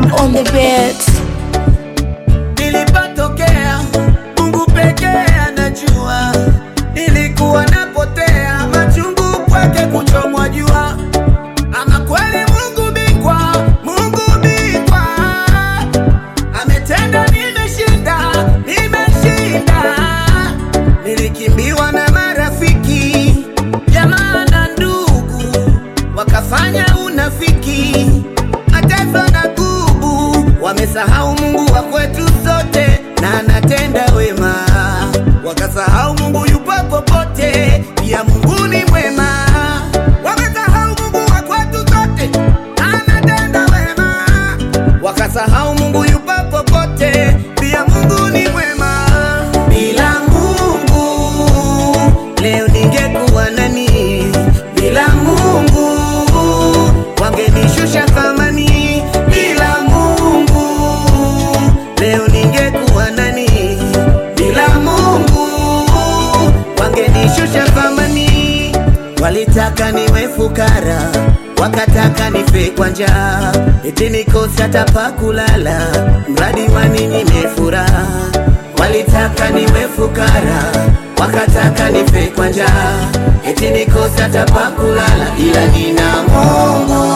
on the beat. Nilipatokea Mungu pekee anajua, nilikuwa napotea, machungu kwake kuchomwa jua. Ama kweli Mungu bikwa, Mungu bikwa, ametenda, nimeshinda, nimeshinda. Nilikimbiwa na marafiki, jamaa na ndugu, wakafanya unafiki, mataifa na kubu, wamesahau Mungu wa kwetu sote na anatenda wema, wakasahau Mungu yupo popote, pia Mungu ni mwema. Wamesahau Mungu wa kwetu sote na anatenda wema, wakasahau Mungu yupo popote, pia Mungu ni mwema. Bila Mungu leo ningekuwa nani? Bila Mungu wangenishusha thamani. Bila Mungu leo ningekuwa nani? Bila Mungu wangenishusha thamani. Walitaka niwe fukara, wakataka nife kwa njaa, eti nikose hata pa kulala, mradi waninyime furaha. Walitaka niwe fukara, wakataka nife kwa njaa, eti nikose hata pa kulala, ila nina Mungu.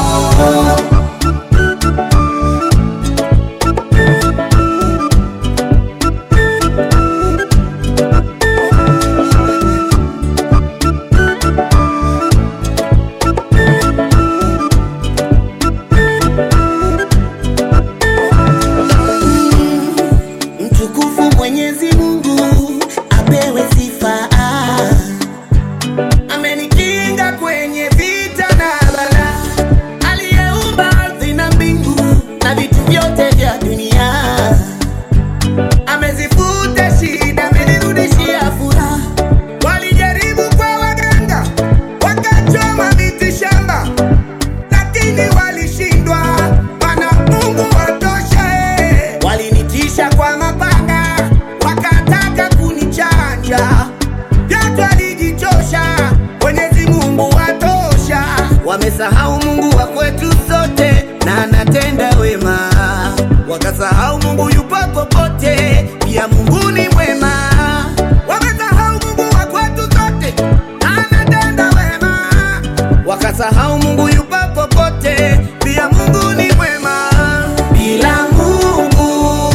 Mtukufu Mwenyezi Mungu apewe sifa, amenikinga kwenye vita na bala, aliyeumba ardhi na mbingu na vitu vyote vya dunia, amezifuta shida, amenirudishia furaha. Walijaribu kwa waganga, wakachoma miti shamba lakini walishindwa, mana Mungu watosha. eh. Walinitisha kwa mapanga, wakataka kunichanja, vyote walijichosha. Mwenyezi Mungu watosha. Wamesahau Mungu wa kwetu sote na anatenda wema, wakasahau Mungu yupo popote, pia Mungu ni mwema. Wamesahau Mungu wa kwetu sote na anatenda wema wakasahau Mungu yupo popote, pia Mungu ni mwema. Bila Mungu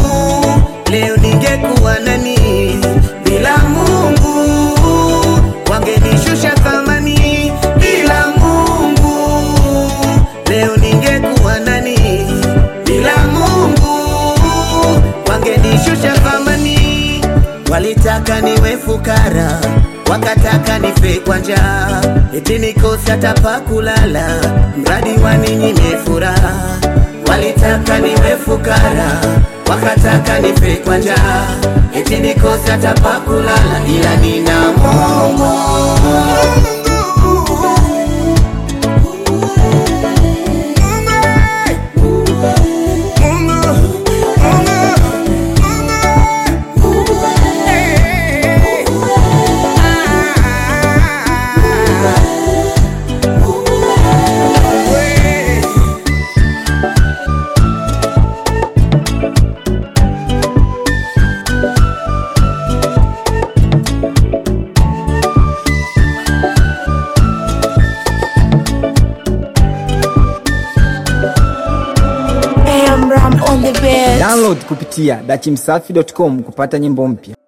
leo ningekuwa nani? Bila Mungu wangenishusha thamani. Bila Mungu leo ningekuwa nani? Bila Mungu wangenishusha thamani. Walitaka niwe fukara, wakataka nife kwa njaa, eti nikose hata pa kulala, mradi waninyime furaha. Walitaka niwe fukara, wakataka nife kwa njaa, eti nikose hata pa kulala, ila nina Mungu. AM Ram on the beat. Download kupitia dachimsafi.com kupata nyimbo mpya.